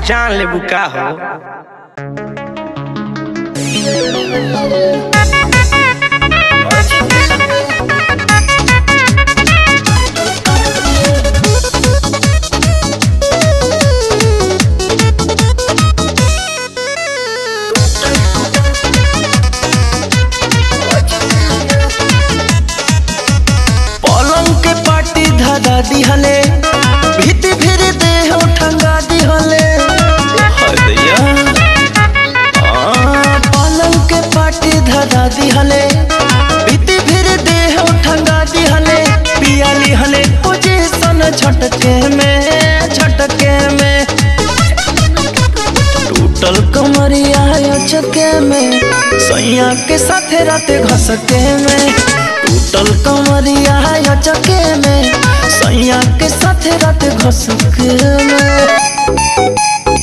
जान ले बुका हो पलंग के पाटी धरा दिहले भीति फिर देह ठंगा दिहले हदैया आ, पलंग के पाटी धरा दिहले भीति फिर देह ठंगा दिहले पिया लिहले पोजीशन झटके में झटके में टूटल कमरिया चके में सैया के साथे राते घसके में टूटल कमरिया चके में सैया के साथे राते घसके में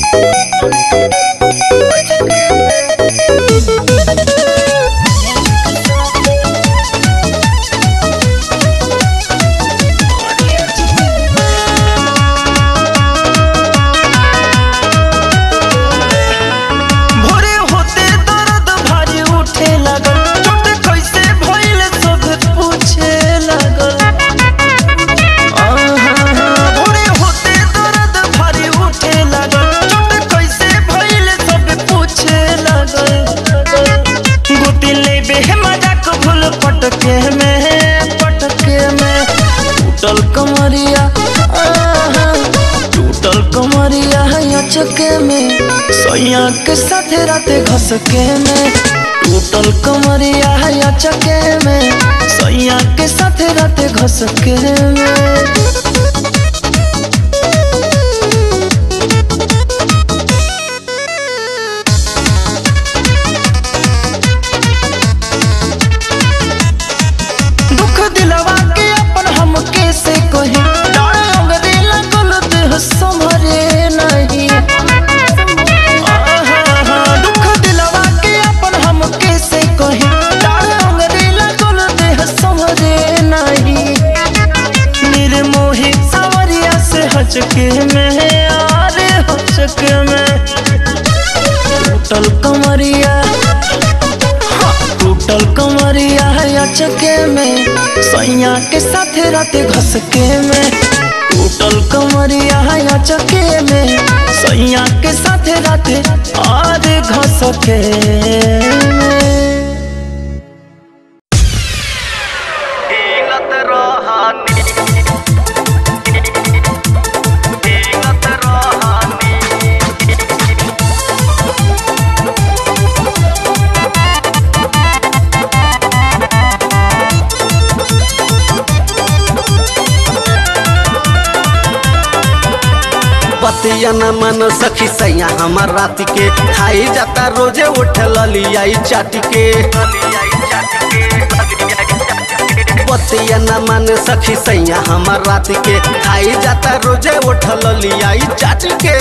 भोरे होते दर्द भारी उठे लगल चोट कैसे भइल सब पूछे लगल आहा, भोरे होते दर्द भारी उठे लगल चोट कैसे भइल सब पूछे लगल गोती लेबे मजाक भूल पटके में पटके में टूटल कमरिया आहा, टूटल कमरिया चके में सैया के साथे राते घसके में टूटल कमरिया चके में सैया के साथे राते घसके में दुख दिलवा के अपन हम कैसे कहे डाल अंगरे लगल देह संभरे नहीं आहा, दुख दिलवा के अपन हम कैसे कहे डाल अंगरे लगल देह संभरे नहीं निर्मोही सावरिया से हचके में आरे हचके में टूटल कमरिया टूटल कमरिया चके में सैया के साथे राते घसके में टूटल कमरिया चके में सैया के साथे राते और घसके में हिलत रहनी हिलत रहनी बतिया न मन सखी सैया हमार रात के खाई जाता रोजे उठ लियाई चाट के बतिया न मन सखी सैया हमार रात के खाई जाता रोजे उठ लियाई चाट के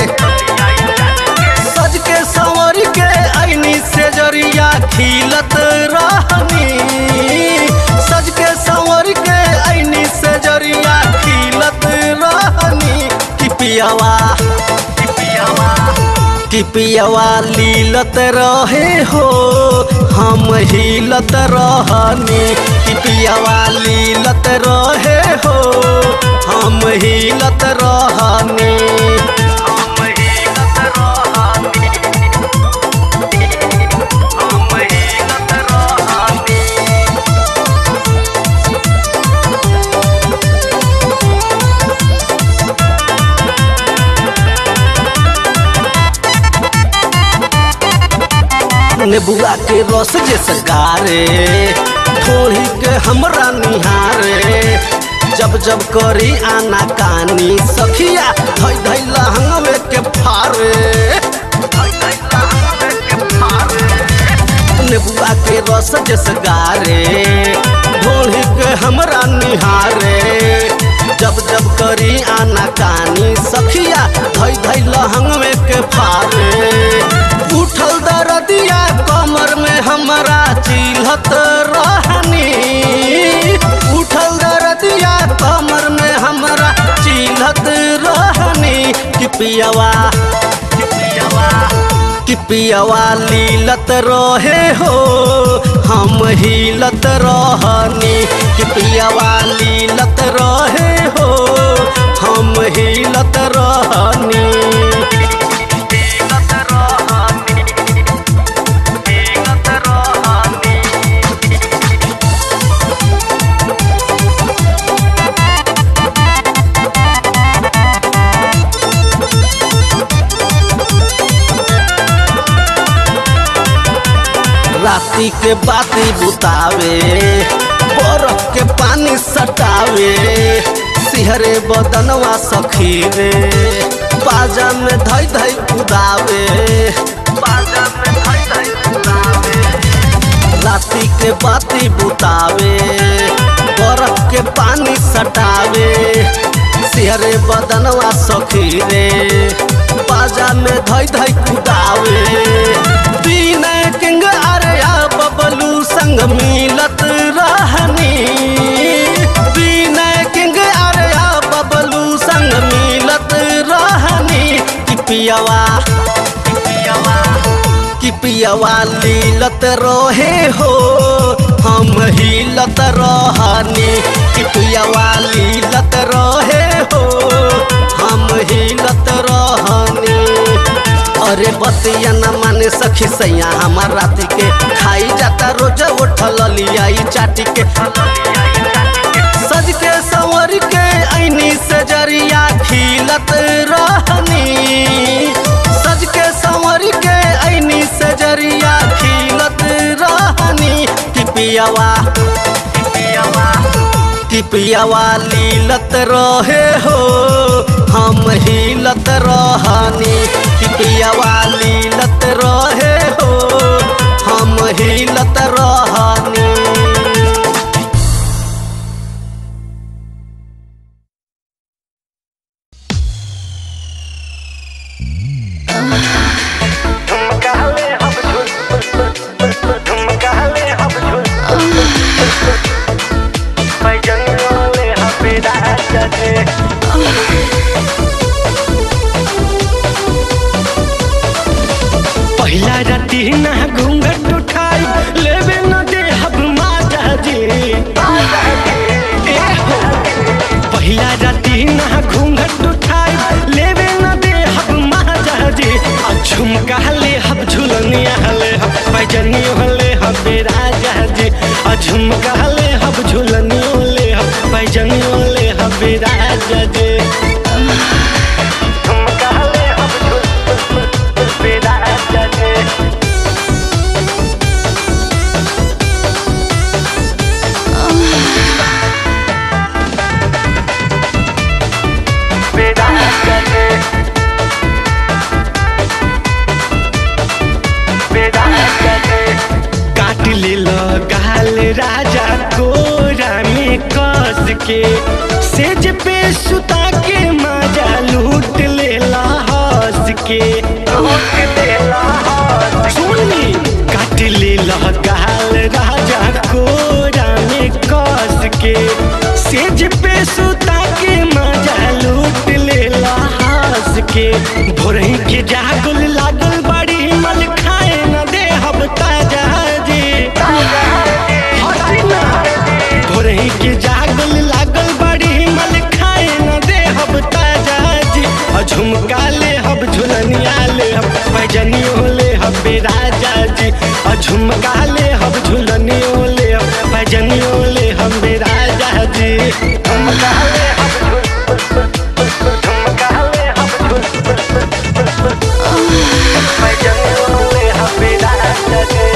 सज के संवर के ऐनी से जरिया खिलत रहनी सज के संवर के ऐनी से जरिया खिलत रहनी कि पियावा कि पियावा कि पियावा लीलत रहे हो हम हिलत रहनी कि पियावा लीलत रहे हो हम हिलत रहनी हम हिलत रहनी हम हिलत रहनी नेबुआ के रस जैसे गारे थोड़ी के हमरा निहारे जब जब करी आना कानी सखिया धई धई लहंगवे के फारे नेबुआ के रस जैसे गारे ढोली के हमरा निहारे जब जब करी आना कानी सखिया धई धई लहंगवे के फारे उठल दरदिया कमर में हमरा चिल्हत रहनी उठल दरदिया कमर में हमरा चिल्हत रहनी कि पियवा पियवा लीलत रहे हो हम हिलत रहनी कि पियवा लीलत रहे हो हम हिलत रहनी हिलत रहनी हिलत रहनी राती के बाती बुतावे बरफ के पानी सटावे सिहरे बदनवा सखी रे बाजा में धई धई उदावे बाजा में धई धई उड़ावे राती के बाती बुतावे बरफ के पानी सटावे सिहरे बदनवा सखी रे बाजा में धई धई कुदावे विनय किंग अरया बबलू संग मिलत रहनी विनय किंग अरया बबलू संग मिलत रहनी कि पियवा पियवा कि पियवा लीलत रहे हो हम हिलत रहनी कि पियवा लीलत रहे हो हम हिलत रहनी अरे बतिया न माने सखी सैया हमार राती के खाई जाता रोज उठल लियाई चाटी के सज के संवर के ऐनी से जरिया खिलत रहनी सज के संवर के ऐनी से जरिया खिलत रहनी कि पियवा पियवा कि पियवा लीलत रहे हो हम हिलत रहनी कि पियवा लीलत रहे हो हम हिलत रहनी ठुमकाले हम झुल ठुमकाले हम झुल पैजंगले हम पेड़ा चले पहिला राती ना घूंघट उठाई लेवे न दे हब माता जी ए हो पहिला राती ना घूंघट उठाई लेवे न दे हब माता जी आ झुमका ले हब झुलनिया ले हब पैजनी ले हब राजा जी आ झुमका ले हब झुलनियो ले हब पैजनी ले हब राजा जी ठुमकाले हम झुल पेड़ा चले पेड़ा चले पेड़ा चले काट ले गाल राजा कोरा में कस के सेज पे सुता के मजा लूट ले हंस के सुनी काट ले गाल राजा कोरा में कस के सेज पे सुता के मजा लूट ले हंस के भोरही के जागल लागल बड़ी मन खाए न दे हब ताजा जी हटी ना भोरही के जागल लागल बड़ी मन खाए न दे हब ताजा जी आ झुमका ले हब झुलनिया ले हब पैजनियो ले हब राजा जी आ झुमका ले हब झुलनियो ले हब पैजनियो ले हम राजा जी ठुमकाले हम झुल ठुमकाले हम झुल पैजंगले हम पेड़ा चले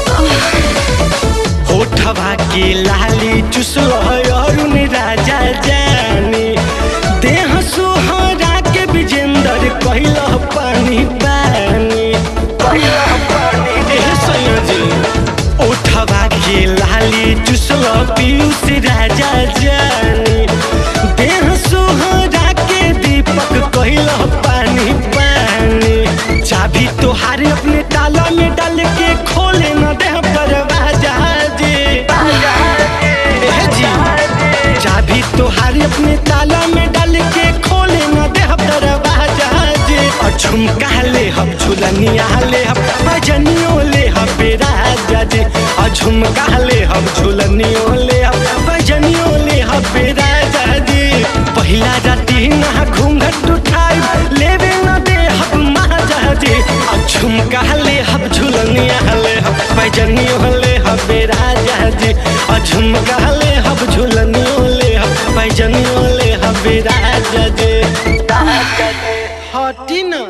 होठवा के लाली चुसल अरुण राजा जानी देह सोहरा के विजेंदर कहल पानी पानी पहिला पानी एह सैयदी ओठवा के लाली चुसल पीयूष राजा जानी देह सोहरा के दीपक कहल पानी पानी चाबी तोहार अपने ताला में डाल के खोले न दे दरवाजा जी एह जी चाबी तोहार अपने ताला में डाल के खोले न दे दरवाजा जी और झुमका ले हम झुलनिया ले हम झुमका ले हम झुलनियो ले हम भजनियो ले हम राजा जी पहिला राती ना घूंघट उठाई लेवे न दे हम महाजा जी आ झुमका ले हम झुलनिया ले हम भजनियो ले हम राजा जी आ झुमका ले हम झुलनियो ले हम भजनियो ले हम राजा जी हटी ना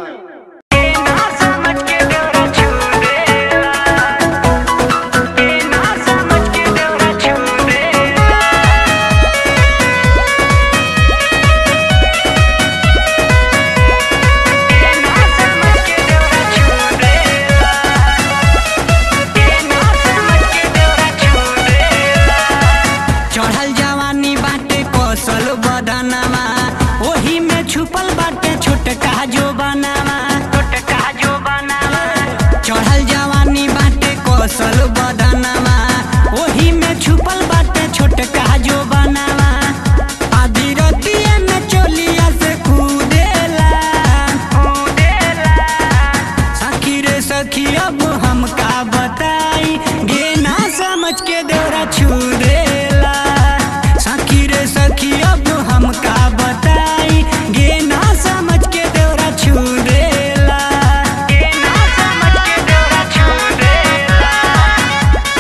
चढ़ल जवानी बाटे कौशल बदनमा ओही में छुपल बाटे छोटका जो बनावा छोटका जो बनावा चढ़ल जवानी बाटे कौशल बदनमा ओही में छुपल बाटे छोटका जो बनावा आधी रतिया में चोलिया से कूदेला कूदेला सखी रे सखी अब हम का बताई गे ना समझ के देवरा छू देला सखी रे सखी अब हम का बताई गे ना समझ के देवरा छू देला गे ना समझ के देवरा छू देला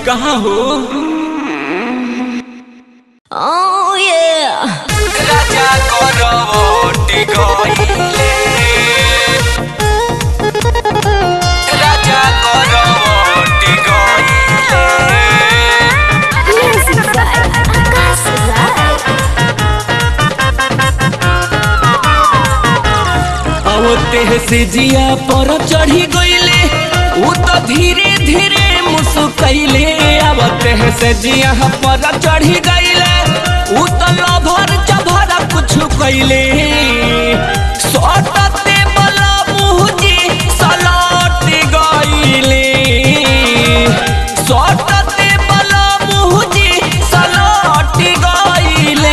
कहाँ हो Oh yeah. राजा करवटी गइले राजा करवटी गइले Music by Akash Rai. आवते से जिया पर चढ़ी गइले उ तो धीरे धीरे मुस्कैले आवते से जिया पर चढ़ी गइले उ तो लभर चभर कुछ कैले सटते बला मुहजी सलट गइले सटते बला मुहजी सलट गइले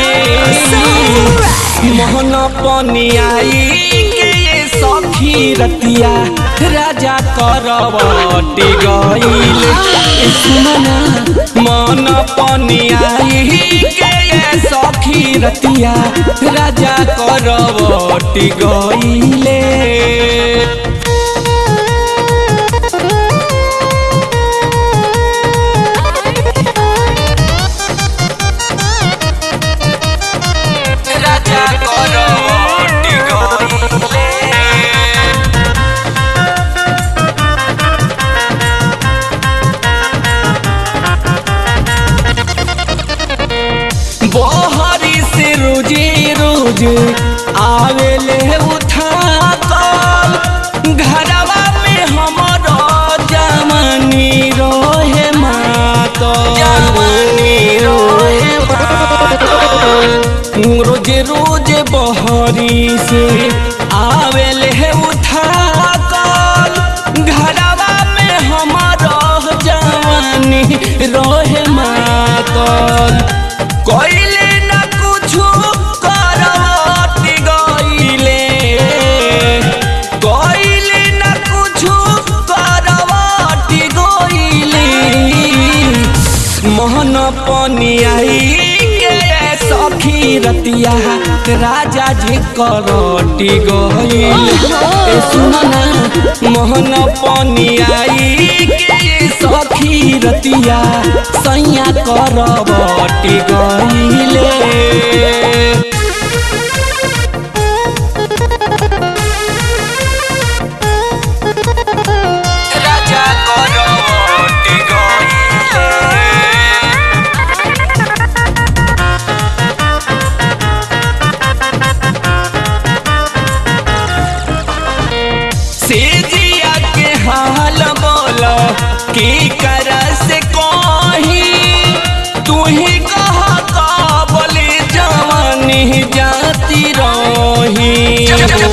मोहन पनियाई के ये सखी रतिया राजा करवटी गईल ए सुमना मन पनियाई के ये सखी रतिया राजा करवटी गईले राजा करवटी गईले बहरी से रोजे रोज आवेले उठा कल घरवा में हमर जमनी रोहे मातल जमनी रोहे रोज रोज बहरी से आवेले उठा कल घरवा में हमर जवानी रोहे मातल कइले न कुछु करवटी गइले कइले न कुछु करवटी गइले मोहन पनियाई के सखी रतिया राजा जी करटी गइल ए सुनना मोहन पनियाई के सखी रतिया सैया करवटी गइले राजा करवटी गइले से जिया के हाल बोल की कर से कही तू ही कह काबले जवानी जाती रही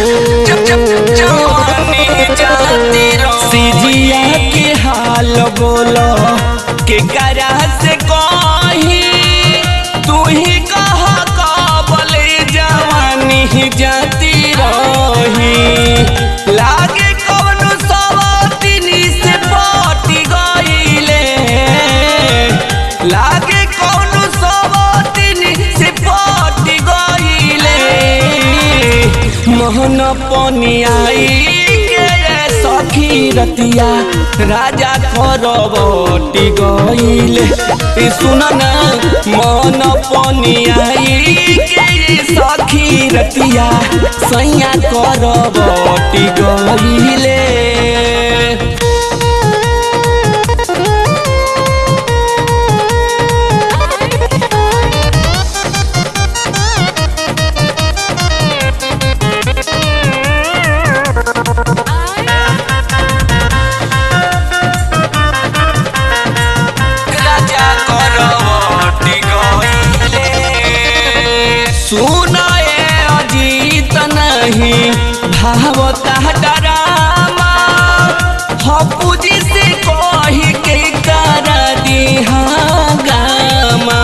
सिजिया के हाल बोल के करा से कही तू ही कह काबले जवानी जाती रही लागे कौनो सवातिनी से पटी गइले लागे कौनो सवातिनी से पटी गइले मोहन पनियाई के सखी रतिया राजा करवटी गइले ई सुनना मन पनियाई के सखी रतिया सैया करवटी गइले राजा करवटी गइले सुन ए अजीत नहीं भावता डरामा हपुजी से कही के कर दिहा गामा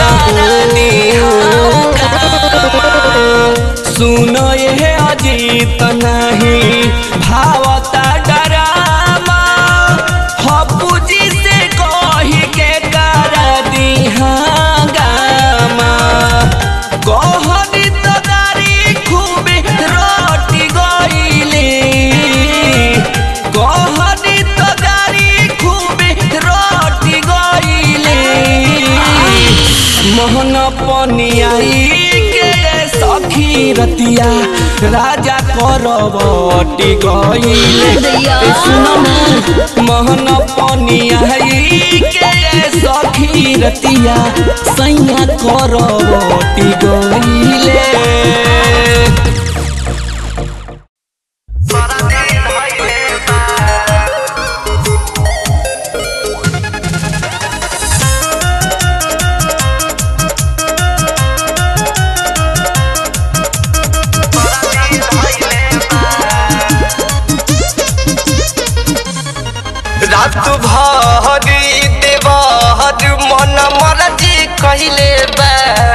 सुन ए अजीत नहीं भावता डरामा हपुजी से कही के कर दिहा गामा कहनी तो दारी खूबे रोटी गइले कहनी तो दारी खूबे रोटी गइले पनियाई के सखी रतिया राजा करवटी गईले ए सुनो ना मोहन पनियाई के सखी रतिया सैया करवटी गईले रात भरी देवर मन मरजी कहले बा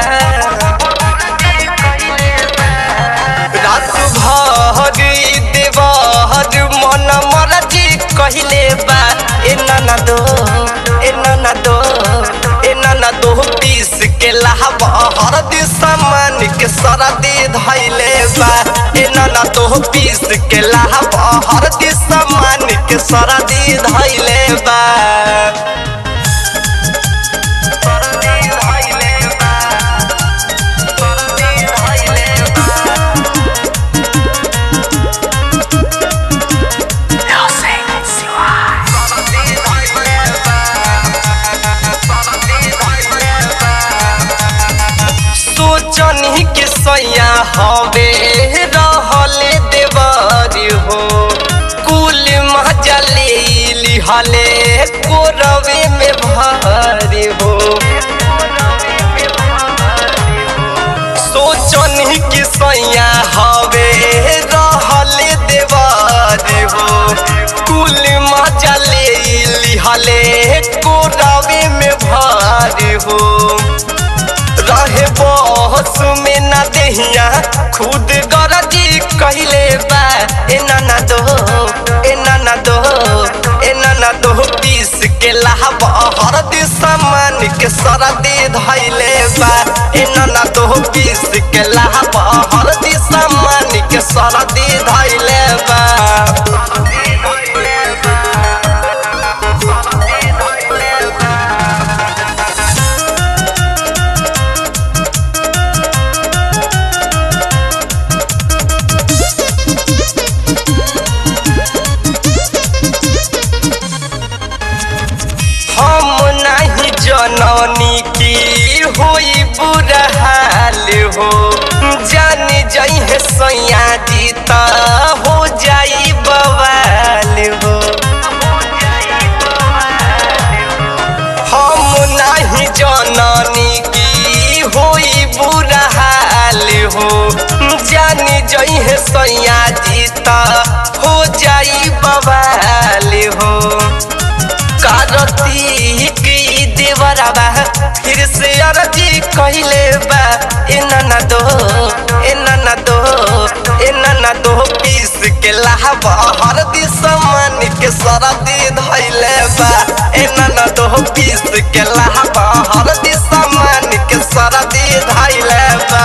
रात भरी देवर मन मरजी कहले बा ए नाना दो ए नाना दो ए नाना दो पीस के लाहब हरदी सामान के सरदी धैले बा ए नाना दो पीस के लाहब हरदी सामान के सरदी धैले बा सरदी धैले बा सरदी धैले बा सोचनी के सैया हवे रहले देवारी हो कुल मजा ले लिहले कोरवे में भारी हो सोचनी के सैया हवे रहले देवारी हो कुल मजा ले लिहले कोरवे में भारी हो रहे बहस में ना देहिया खुद गरजी कहले बा ए नाना दो ए नाना दो ए नाना दो पीस के लाहब हरदी सामान के सरदी धैले बा ए नाना दो पीस के लाहब हरदी सामान के सरदी धैले बा हम नहीं जननी की होई बुरा हाल हो जान जाई है सैया जी त हो जाई बवाल हो हम नहीं जननी की होई बुरा हाल हो जान जाई है सैया जी त हो जाई बवाल हो कारतीक ई देवराबा फिर से अरजी कहले बा ए नाना दो ए नाना दो ए नाना दो पीस के लाहब हरदी सामान के सरदी धैले बा ए नाना दो पीस के लाहब हरदी सामान के सरदी धैले बा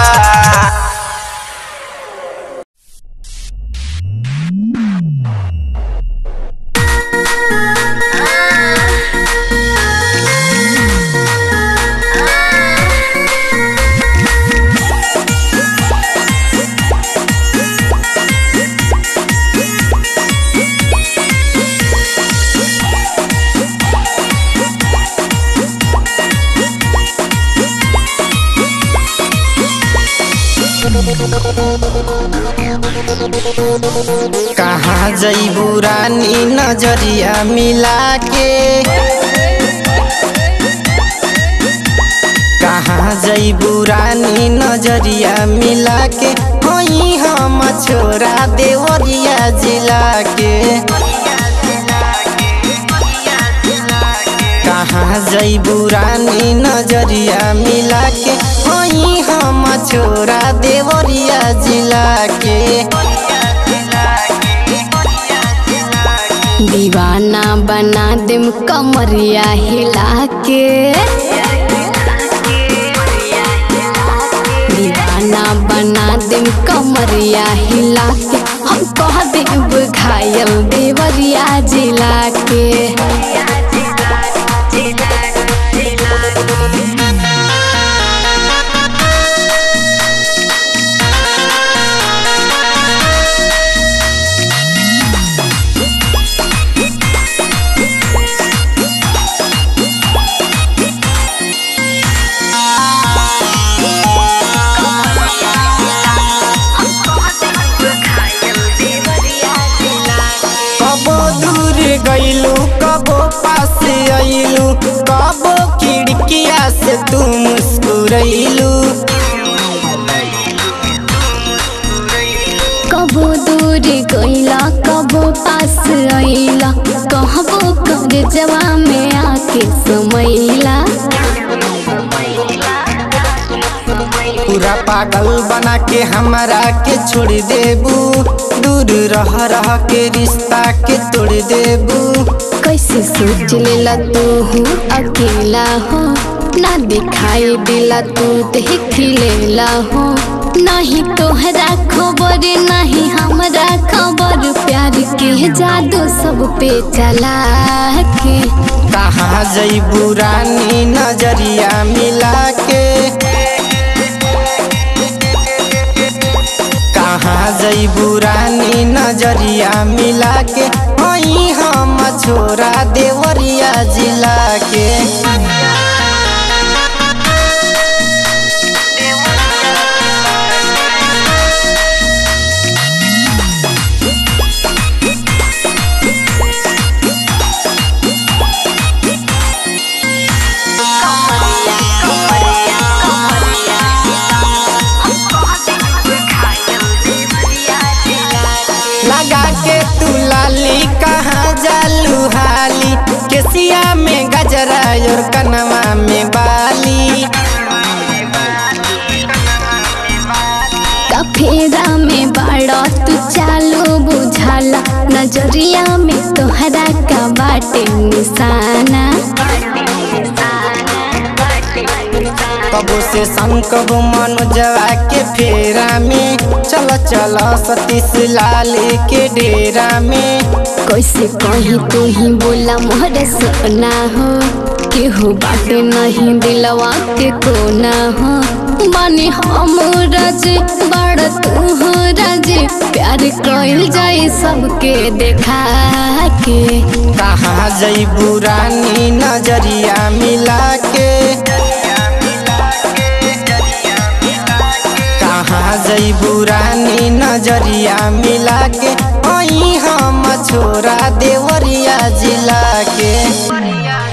कहाँ जैबू रानी नजरिया मिला के कहाँ जैबू रानी नजरिया मिला के होई हम छोरा देवरिया जिला के कहाँ जैबू रानी नजरिया मिला के होई हम छोरा देवरिया जिला के दीवाना बना देम कमरिया हिला के दीवाना बना देम कमरिया हिला के हम कह देब घायल देवरिया जिला के तू मुस्कुरैलू कबो दूर गईला कबो पास आईला कहबो कर जवा में आके समैला पूरा पागल बना के हमरा के छोड़ देबू दूर रह रह के रिश्ता के तोड़ देबू कैसे सोच लेला तू हूँ अकेला हो ना दिखाई दिला तू देख लेला हो नहीं तोहरा खबर नहीं हमरा खबर प्यार के जादू सब पे चला के कहाँ जैबू रानी नजरिया मिला के कहाँ जैबू रानी नजरिया मिला के वही हम छोरा देवरिया जिला के लगा के तू लाली कहाँ जालू हाली केसिया में गजरा और कनवा में बाली कफेरा में बड़ा तू चालो बुझाला नजरिया में तोहरा का बाटे निशाना कबो से संकबो मनोजवा के फेरा में चल चल सतीश लाल के डेरा में कैसे कहीं तू ही बोला मोहर सोना हो केहू बाटे नहीं दिलवा के कोना हो बने हम रज बड़ तू हो रज प्यार कइल जाई सबके देखा के कहाँ जैबू रानी नजरिया मिला के कहाँ जैबू रानी नजरिया मिला के वही हम छोरा देवरिया जिला के